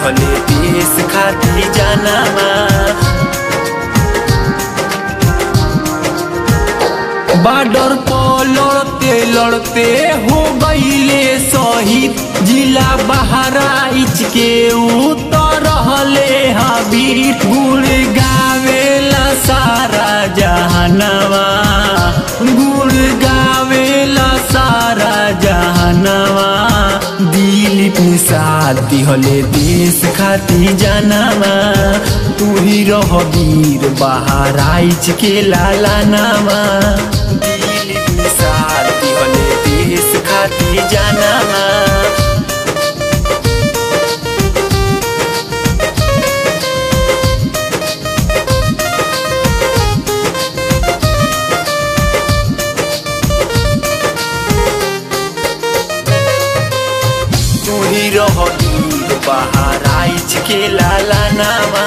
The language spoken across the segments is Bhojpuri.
दिहले देश खातिर जानामा बॉर्डर पर लड़ते लड़ते हो गईले शहीद जिला बहराइच के उतर रहले हबीर गुड़ गावेला सारा जहानवा गुड़ गावेला सारा जहानवा दिलीप निषाद दिहले देश खातिर जानामा तू ही रह वीर बहराइच के लाला नामा दिलीप निषाद दिहले देश खातिर जानामा तू ही रह वीर बहराइच के लाला नामा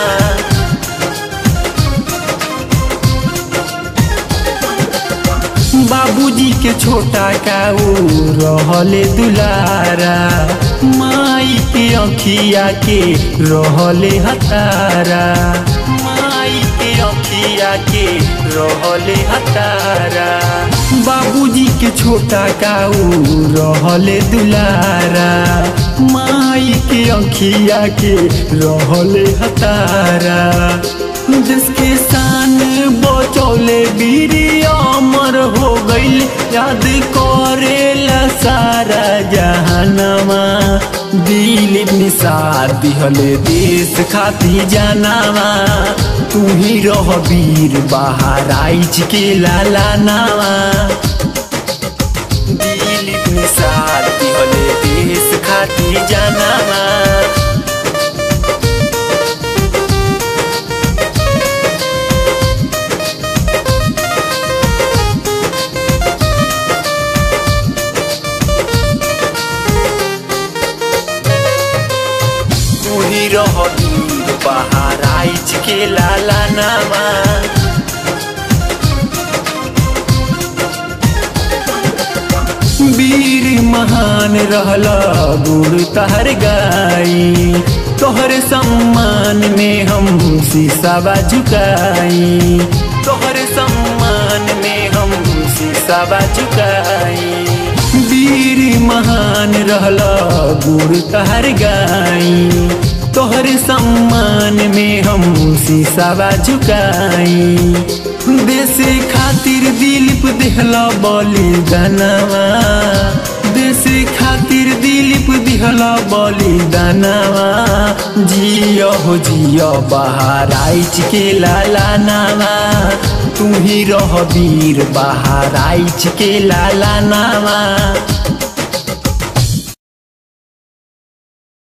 बाबूजी के छोटा काऊ रहले दुलारा माई के अखिया के रहले हतारा माई के अखिया के रहले हतारा बाबूजी के छोटा काऊ रहले दुलारा माई के अखिया के रहले हतारा जिसके शान बचौले बीरी अमर हो गईल याद करेला सारा जहानमा दिलीप निषाद दिहले देश खातिर जानामा तू ही रह वीर बहराइच के लाला नामा दिलीप निषाद दिहले देश खातिर जानामा तू ही रह वीर बहराइच के लाला नामा वीर महान रहला गुड़ तहर गाई तोहर सम्मान में हम शीशाबा झुकाई तोहर सम्मान में हम शीशाबा झुकाई वीर महान रहला गुड़ तहर गाई तोहर सम्मान में हम शीशाबा झुकाई देश खातिर दिलीप देहला बलिदानवा देश खातिर दिलीप दिहला बलिदानवा जियो हो जियो बहराइच के लाला नामा तू ही रह वीर बहराइच के लाला नामा